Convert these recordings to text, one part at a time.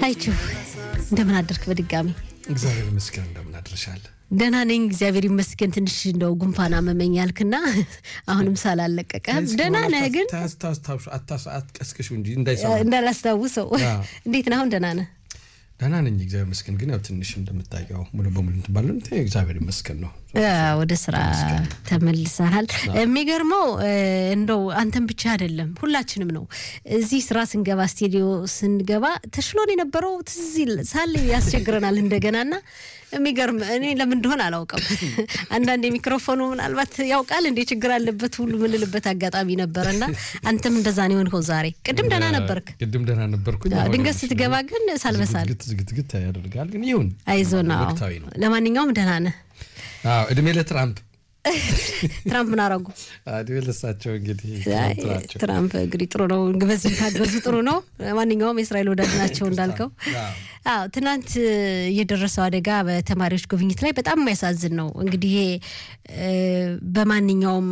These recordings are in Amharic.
አይችሁ እንደምን አደርክ? በድጋሚ እግዚአብሔር ይመስገን። እንደምን አድርሻል? ደህና ነኝ እግዚአብሔር ይመስገን። ትንሽ እንደው ጉንፋን አመመኝ ያልክና አሁንም ሳላለቀቀ ደህና ነህ ግን አትቀስቅሹ እንጂ እንዳይሰማ እንዳላስታውሰው። እንዴት ነህ? አሁን ደህና ነህ? ደህና ነኝ እግዚአብሔር ይመስገን። ግን ያው ትንሽ እንደምታየው ሙሉ በሙሉ እንትባለን እግዚአብሔር ይመስገን ነው። ወደ ስራ ተመልሰሃል። የሚገርመው እንደው አንተን ብቻ አይደለም ሁላችንም ነው። እዚህ ስራ ስንገባ ስቱዲዮ ስንገባ ተሽሎን የነበረው ትዝ ሳል ያስቸግረናል እንደገናና የሚገርም እኔ ለምን እንደሆነ አላውቅም። አንዳንድ የሚክሮፎኑ ምናልባት ያውቃል እንዴ ችግር አለበት ሁሉ ምንልበት አጋጣሚ ነበረና አንተም እንደዛ ነው የሆንከው ዛሬ። ቅድም ደህና ነበርክ። ቅድም ደህና ነበርኩኝ። ድንገት ስትገባ ግን ሳልበሳል ዝግትግት ያደርጋል። ግን ይሁን አይዞና ወቅታዊ ነው። ለማንኛውም ደህና ነህ? አዎ እድሜ ለትራምፕ ትራምፕ ምን አረጉ? እድሜ ለሳቸው እንግዲህ ትራምፕ እንግዲህ ጥሩ ነው፣ በዚህ ታገዙ ጥሩ ነው። ማንኛውም የእስራኤል ወዳጅ ናቸው እንዳልከው። አዎ ትናንት የደረሰው አደጋ በተማሪዎች ጉብኝት ላይ በጣም የሚያሳዝን ነው። እንግዲህ በማንኛውም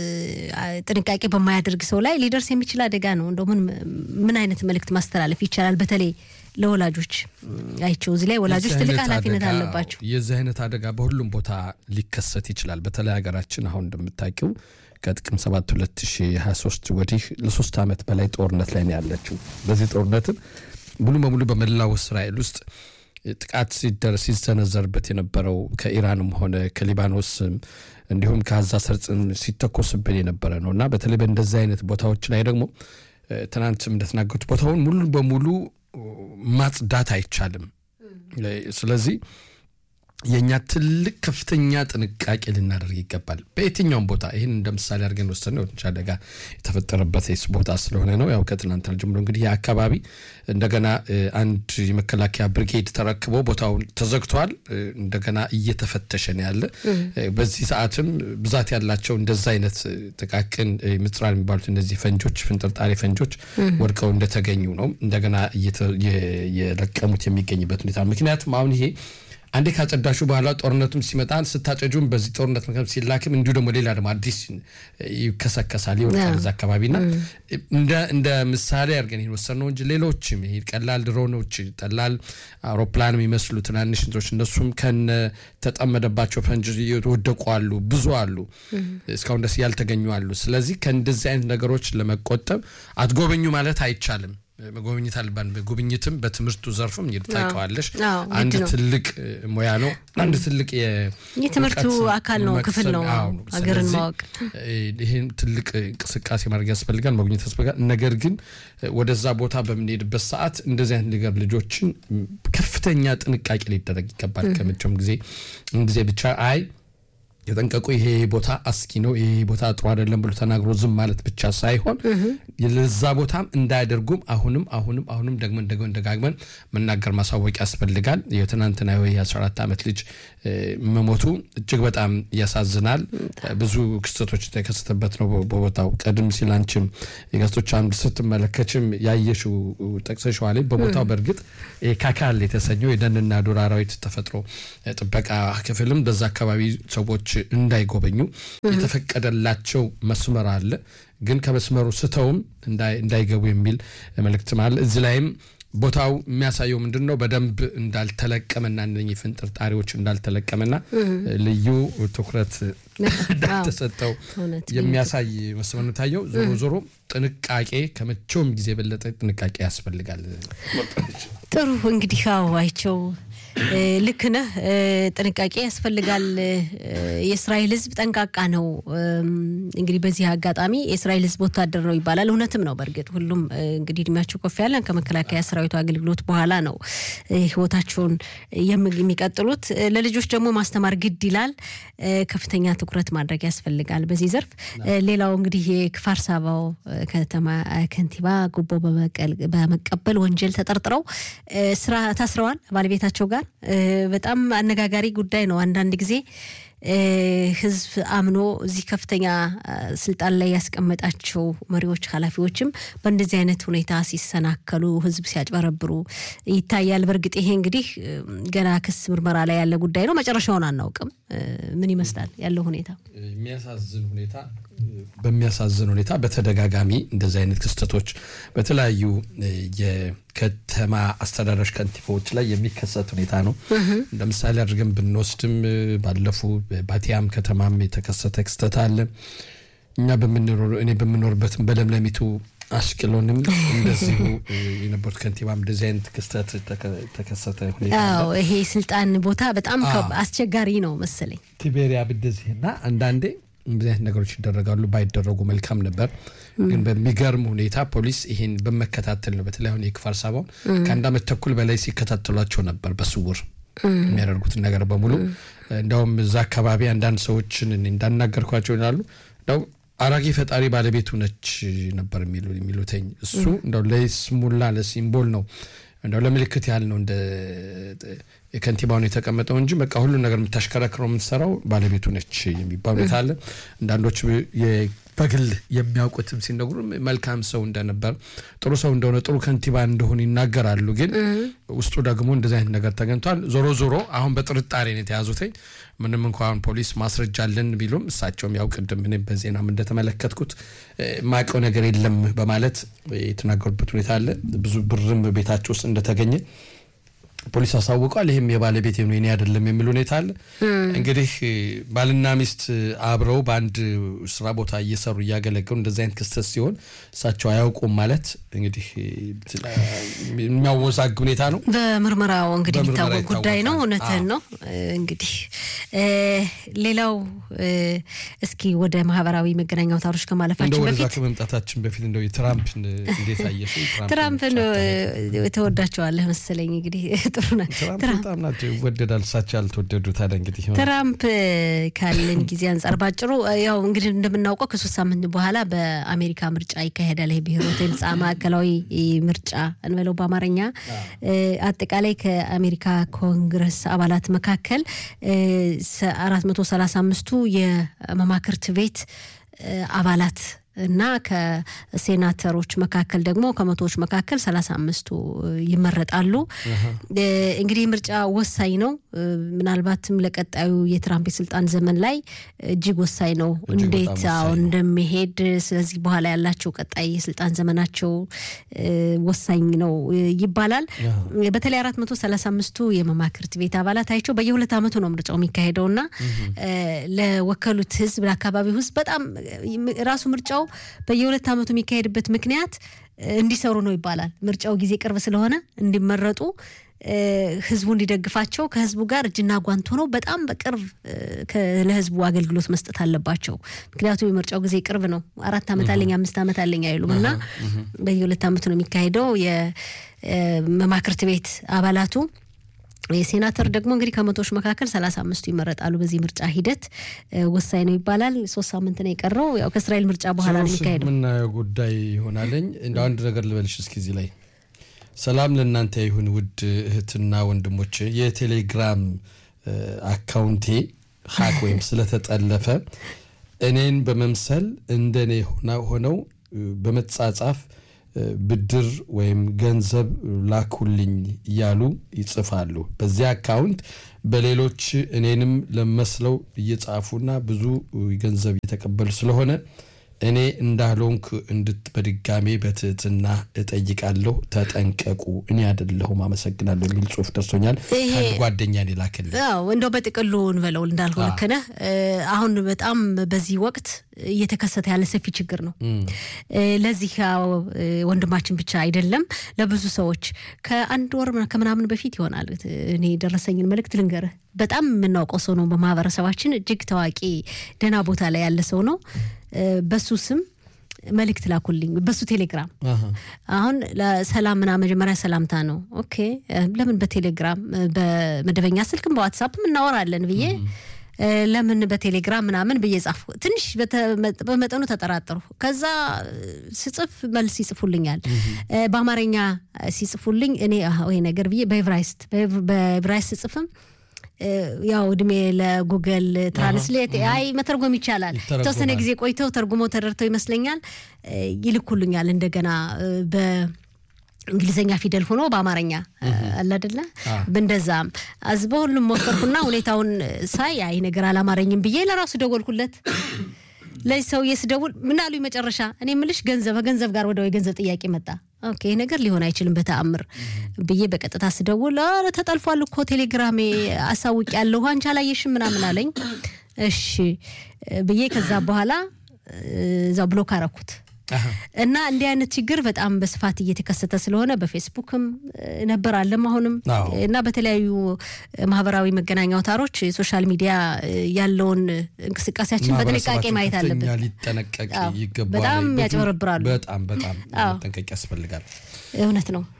ጥንቃቄ በማያደርግ ሰው ላይ ሊደርስ የሚችል አደጋ ነው። እንደው ምን ምን አይነት መልእክት ማስተላለፍ ይቻላል? በተለይ ለወላጆች አይቸው እዚህ ላይ ወላጆች ትልቅ ኃላፊነት አለባቸው። የዚህ አይነት አደጋ በሁሉም ቦታ ሊከሰት ይችላል። በተለይ ሀገራችን አሁን እንደምታውቂው ከጥቅም 7 2023 ወዲህ ለሶስት ዓመት በላይ ጦርነት ላይ ነው ያለችው። በዚህ ጦርነትም ሙሉ በሙሉ በመላው እስራኤል ውስጥ ጥቃት ሲደርስ ሲሰነዘርበት የነበረው ከኢራንም ሆነ ከሊባኖስም እንዲሁም ከጋዛ ሰርጽም ሲተኮስብን የነበረ ነው እና በተለይ በእንደዚህ አይነት ቦታዎች ላይ ደግሞ ትናንትም እንደተናገሩት ቦታውን ሙሉ በሙሉ ማጽዳት አይቻልም። ስለዚህ የእኛ ትልቅ ከፍተኛ ጥንቃቄ ልናደርግ ይገባል። በየትኛውም ቦታ ይህን እንደ ምሳሌ አድርገን ወሰን ትንሽ አደጋ የተፈጠረበት ቦታ ስለሆነ ነው። ያው ከትናንትና ጀምሮ እንግዲህ ይህ አካባቢ እንደገና አንድ የመከላከያ ብርጌድ ተረክቦ ቦታውን ተዘግቷል። እንደገና እየተፈተሸ ነው ያለ። በዚህ ሰዓትም ብዛት ያላቸው እንደዛ አይነት ጥቃቅን ምጽራን የሚባሉት እነዚህ ፈንጆች ፍንጥርጣሬ ፈንጆች ወድቀው እንደተገኙ ነው እንደገና እየለቀሙት የሚገኝበት ሁኔታ ምክንያቱም አሁን ይሄ አንዴ ካጸዳሹ በኋላ ጦርነቱም ሲመጣ ስታጨጁም በዚህ ጦርነት ምክንያት ሲላክም እንዲሁ ደግሞ ሌላ ደግሞ አዲስ ይከሰከሳል ይወጣል እዛ አካባቢና እንደ ምሳሌ አድርገን ይህን ወሰን ነው እንጂ ሌሎችም ይሄ ቀላል ድሮኖች ቀላል አውሮፕላን የሚመስሉ ትናንሽ እንትኖች እነሱም ከነ ተጠመደባቸው ፈንጅ የወደቁ አሉ፣ ብዙ አሉ፣ እስካሁን ደስ ያልተገኙ አሉ። ስለዚህ ከእንደዚህ አይነት ነገሮች ለመቆጠብ አትጎበኙ ማለት አይቻልም። መጎብኘት አለባን። ጉብኝትም በትምህርቱ ዘርፍም ታውቀዋለሽ፣ አንድ ትልቅ ሙያ ነው። አንድ ትልቅ የትምህርቱ አካል ነው፣ ክፍል ነው። ሀገርን ማወቅ ይህን ትልቅ እንቅስቃሴ ማድረግ ያስፈልጋል፣ መጎብኘት ያስፈልጋል። ነገር ግን ወደዛ ቦታ በምንሄድበት ሰዓት እንደዚህ አይነት ነገር ልጆችን ከፍተኛ ጥንቃቄ ሊደረግ ይገባል። ከመቼውም ጊዜ ጊዜ ብቻ አይ የጠንቀቁ ይሄ ቦታ አስጊ ነው፣ ይሄ ቦታ ጥሩ አይደለም ብሎ ተናግሮ ዝም ማለት ብቻ ሳይሆን ለዛ ቦታም እንዳያደርጉም አሁንም አሁንም አሁንም ደግመን ደግመን ደጋግመን መናገር ማሳወቅ ያስፈልጋል። የትናንትና የ14 ዓመት ልጅ መሞቱ እጅግ በጣም ያሳዝናል። ብዙ ክስተቶች የተከሰተበት ነው በቦታው። ቀድም ሲል አንቺም የጋዜጦች አምድ ስትመለከችም ያየሽው ጠቅሰሽዋል። በቦታው በእርግጥ ካካል የተሰኘው የደንና ዱር አራዊት ተፈጥሮ ጥበቃ ክፍልም በዛ አካባቢ ሰዎች እንዳይጎበኙ የተፈቀደላቸው መስመር አለ። ግን ከመስመሩ ስተውም እንዳይገቡ የሚል መልእክትም አለ። እዚህ ላይም ቦታው የሚያሳየው ምንድን ነው? በደንብ እንዳልተለቀመና እነኚህ ፍንጥርጣሪዎች እንዳልተለቀመና ልዩ ትኩረት እንዳልተሰጠው የሚያሳይ መስመር ነው ታየው። ዞሮ ዞሮ ጥንቃቄ ከመቼውም ጊዜ የበለጠ ጥንቃቄ ያስፈልጋል። ጥሩ እንግዲህ አይቸው ልክ ነህ። ጥንቃቄ ያስፈልጋል። የእስራኤል ሕዝብ ጠንቃቃ ነው። እንግዲህ በዚህ አጋጣሚ የእስራኤል ሕዝብ ወታደር ነው ይባላል። እውነትም ነው። በእርግጥ ሁሉም እንግዲህ እድሜያቸው ከፍ ያለን ከመከላከያ ሰራዊቱ አገልግሎት በኋላ ነው ህይወታቸውን የሚቀጥሉት። ለልጆች ደግሞ ማስተማር ግድ ይላል። ከፍተኛ ትኩረት ማድረግ ያስፈልጋል በዚህ ዘርፍ። ሌላው እንግዲህ የክፋር ሳባው ከተማ ከንቲባ ጉቦ በመቀበል ወንጀል ተጠርጥረው ስራ ታስረዋል ባለቤታቸው ጋር በጣም አነጋጋሪ ጉዳይ ነው። አንዳንድ ጊዜ ህዝብ አምኖ እዚህ ከፍተኛ ስልጣን ላይ ያስቀመጣቸው መሪዎች፣ ኃላፊዎችም በእንደዚህ አይነት ሁኔታ ሲሰናከሉ፣ ህዝብ ሲያጭበረብሩ ይታያል። በእርግጥ ይሄ እንግዲህ ገና ክስ ምርመራ ላይ ያለ ጉዳይ ነው። መጨረሻውን አናውቅም። ምን ይመስላል ያለው ሁኔታ? የሚያሳዝን ሁኔታ በሚያሳዝን ሁኔታ በተደጋጋሚ እንደዚህ አይነት ክስተቶች በተለያዩ ከተማ አስተዳደሮች ከንቲባዎች ላይ የሚከሰት ሁኔታ ነው። እንደ ምሳሌ አድርገን ብንወስድም ባለፉ ባቲያም ከተማም የተከሰተ ክስተት አለ። እኛ እኔ በምኖርበትም በለምለሚቱ አሽቅሎንም እንደዚሁ የነበሩት ከንቲባም እንደዚህ አይነት ክስተት ተከሰተ ሁኔታ ይሄ ስልጣን ቦታ በጣም አስቸጋሪ ነው መሰለኝ ቲቤሪያ እንደዚህና አንዳንዴ እንደዚህ አይነት ነገሮች ይደረጋሉ። ባይደረጉ መልካም ነበር። ግን በሚገርም ሁኔታ ፖሊስ ይህን በመከታተል ነው። በተለይ አሁን የክፋር ሳባውን ከአንድ ዓመት ተኩል በላይ ሲከታተሏቸው ነበር በስውር የሚያደርጉትን ነገር በሙሉ። እንዲያውም እዛ አካባቢ አንዳንድ ሰዎችን እንዳናገርኳቸው ይላሉ እንደው አራጊ ፈጣሪ ባለቤቱ ነች ነበር የሚሉትኝ። እሱ እንደው ለስሙላ ለሲምቦል ነው እንደው ለምልክት ያህል ነው እንደ የከንቲባውን የተቀመጠው እንጂ በቃ ሁሉን ነገር የምታሽከረክረው የምትሰራው ባለቤቱ ነች የሚባል ሁኔታ አለ። አንዳንዶች በግል የሚያውቁትም ሲነግሩ መልካም ሰው እንደነበር ጥሩ ሰው እንደሆነ ጥሩ ከንቲባ እንደሆኑ ይናገራሉ። ግን ውስጡ ደግሞ እንደዚህ አይነት ነገር ተገኝቷል። ዞሮ ዞሮ አሁን በጥርጣሬ ነው የተያዙትኝ። ምንም እንኳን ፖሊስ ማስረጃ አለን ቢሉም እሳቸውም ያው ቅድም እኔም በዜናም እንደተመለከትኩት ማቀው ነገር የለም በማለት የተናገሩበት ሁኔታ አለ። ብዙ ብርም ቤታቸው ውስጥ እንደተገኘ ፖሊስ አሳውቋል። ይህም የባለቤት ነው የኔ አይደለም የሚል ሁኔታ አለ። እንግዲህ ባልና ሚስት አብረው በአንድ ስራ ቦታ እየሰሩ እያገለገሉ እንደዚህ አይነት ክስተት ሲሆን እሳቸው አያውቁም ማለት እንግዲህ የሚያወዛግ ሁኔታ ነው። በምርመራው እንግዲህ የሚታወቅ ጉዳይ ነው። እውነትህን ነው። እንግዲህ ሌላው እስኪ ወደ ማህበራዊ መገናኛ አውታሮች ከማለፋችን ወደዛ በፊት ከመምጣታችን በፊት እንደው የትራምፕን እንዴት አየሽ? ትራምፕን ተወዳቸዋለህ መሰለኝ እንግዲህ ጥሩ ትራምፕ በጣም ናቸው ይወደዳል። እሳቸው ያልተወደዱ ታዲያ እንግዲህ ትራምፕ ካለን ጊዜ አንጻር ባጭሩ ያው እንግዲህ እንደምናውቀው ከሶስት ሳምንት በኋላ በአሜሪካ ምርጫ ይካሄዳል። ይህ ብሔሮት ምርጫ ማዕከላዊ ምርጫ እንበለው በአማርኛ አጠቃላይ ከአሜሪካ ኮንግረስ አባላት መካከል አራት መቶ ሰላሳ አምስቱ የመማክርት ቤት አባላት እና ከሴናተሮች መካከል ደግሞ ከመቶዎች መካከል ሰላሳ አምስቱ ይመረጣሉ። እንግዲህ ምርጫ ወሳኝ ነው። ምናልባትም ለቀጣዩ የትራምፕ የስልጣን ዘመን ላይ እጅግ ወሳኝ ነው፣ እንዴት አሁን እንደሚሄድ። ስለዚህ በኋላ ያላቸው ቀጣይ የስልጣን ዘመናቸው ወሳኝ ነው ይባላል። በተለይ አራት መቶ ሰላሳ አምስቱ የመማክርት ቤት አባላት አይቸው በየሁለት ዓመቱ ነው ምርጫው የሚካሄደው እና ለወከሉት ህዝብ ለአካባቢው ህዝብ በጣም ራሱ ምርጫው በየሁለት ዓመቱ የሚካሄድበት ምክንያት እንዲሰሩ ነው ይባላል። ምርጫው ጊዜ ቅርብ ስለሆነ እንዲመረጡ ህዝቡ እንዲደግፋቸው ከህዝቡ ጋር እጅና ጓንት ሆነው በጣም በቅርብ ለህዝቡ አገልግሎት መስጠት አለባቸው። ምክንያቱም የምርጫው ጊዜ ቅርብ ነው። አራት ዓመት አለኝ አምስት ዓመት አለኝ አይሉም እና በየሁለት ዓመቱ ነው የሚካሄደው የመማክርት ቤት አባላቱ የሴናተር ደግሞ እንግዲህ ከመቶዎች መካከል ሰላሳ አምስቱ ይመረጣሉ። በዚህ ምርጫ ሂደት ወሳኝ ነው ይባላል። ሶስት ሳምንት ነው የቀረው። ያው ከእስራኤል ምርጫ በኋላ ነው የሚካሄደው። የምናየው ጉዳይ ይሆናለኝ። እንደ አንድ ነገር ልበልሽ እስኪ እዚህ ላይ ሰላም ለእናንተ ይሁን ውድ እህትና ወንድሞች። የቴሌግራም አካውንቴ ሀክ ወይም ስለተጠለፈ እኔን በመምሰል እንደኔ ሆነው በመጻጻፍ ብድር ወይም ገንዘብ ላኩልኝ እያሉ ይጽፋሉ። በዚያ አካውንት በሌሎች እኔንም ለመስለው እየጻፉና ብዙ ገንዘብ እየተቀበሉ ስለሆነ እኔ እንዳልሆንክ እንድት በድጋሜ በትህትና እጠይቃለሁ። ተጠንቀቁ። እኔ አይደለሁም አመሰግናለሁ የሚል ጽሁፍ ደርሶኛል። ከአንድ ጓደኛ ላክልኝ። እንደው በጥቅሉ እንበለው እንዳልሆነ ከነ አሁን በጣም በዚህ ወቅት እየተከሰተ ያለ ሰፊ ችግር ነው። ለዚህ ወንድማችን ብቻ አይደለም፣ ለብዙ ሰዎች ከአንድ ወር ከምናምን በፊት ይሆናል እኔ የደረሰኝን መልእክት ልንገርህ። በጣም የምናውቀው ሰው ነው በማህበረሰባችን እጅግ ታዋቂ ደህና ቦታ ላይ ያለ ሰው ነው። በሱ ስም መልእክት ላኩልኝ በሱ ቴሌግራም። አሁን ለሰላም ምና መጀመሪያ ሰላምታ ነው። ኦኬ ለምን በቴሌግራም በመደበኛ ስልክም በዋትሳፕም እናወራለን ብዬ ለምን በቴሌግራም ምናምን ብዬ ጻፉ። ትንሽ በመጠኑ ተጠራጠሩ። ከዛ ስጽፍ መልስ ይጽፉልኛል። በአማርኛ ሲጽፉልኝ እኔ ወይ ነገር ብዬ በኤብራይስት በኤብራይስት ስጽፍም ያው እድሜ ለጉገል ትራንስሌት አይ መተርጎም ይቻላል። የተወሰነ ጊዜ ቆይተው ተርጉመው ተደርተው ይመስለኛል ይልኩልኛል እንደገና እንግሊዝኛ ፊደል ሆኖ በአማርኛ አለ አይደለ? እንደዛም አዝ በሁሉም ሞከርኩና ሁኔታውን ሳይ አይ ነገር አላማረኝም ብዬ ለራሱ ደወልኩለት። ለዚህ ሰውዬ ስደውል ምን አሉኝ መጨረሻ እኔ ምልሽ ገንዘብ ከገንዘብ ጋር ወደ የገንዘብ ጥያቄ መጣ። ኦኬ ይህ ነገር ሊሆን አይችልም በተአምር ብዬ በቀጥታ ስደውል ኧረ ተጠልፏል እኮ ቴሌግራሜ አሳውቅ ያለሁ አንቺ አላየሽም ምናምን አለኝ። እሺ ብዬ ከዛ በኋላ እዛው ብሎክ አረኩት። እና እንዲህ አይነት ችግር በጣም በስፋት እየተከሰተ ስለሆነ በፌስቡክም ነበር አለም አሁንም እና በተለያዩ ማህበራዊ መገናኛ አውታሮች የሶሻል ሚዲያ ያለውን እንቅስቃሴያችን በጥንቃቄ ማየት አለብን። ሊጠነቀቅ ይገባል። በጣም ያጭበረብራሉ። በጣም በጣም መጠንቀቅ ያስፈልጋል። እውነት ነው።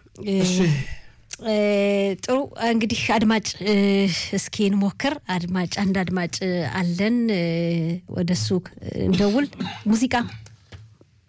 ጥሩ እንግዲህ አድማጭ እስኪ እንሞክር። አድማጭ አንድ አድማጭ አለን፣ ወደሱ እንደውል ሙዚቃ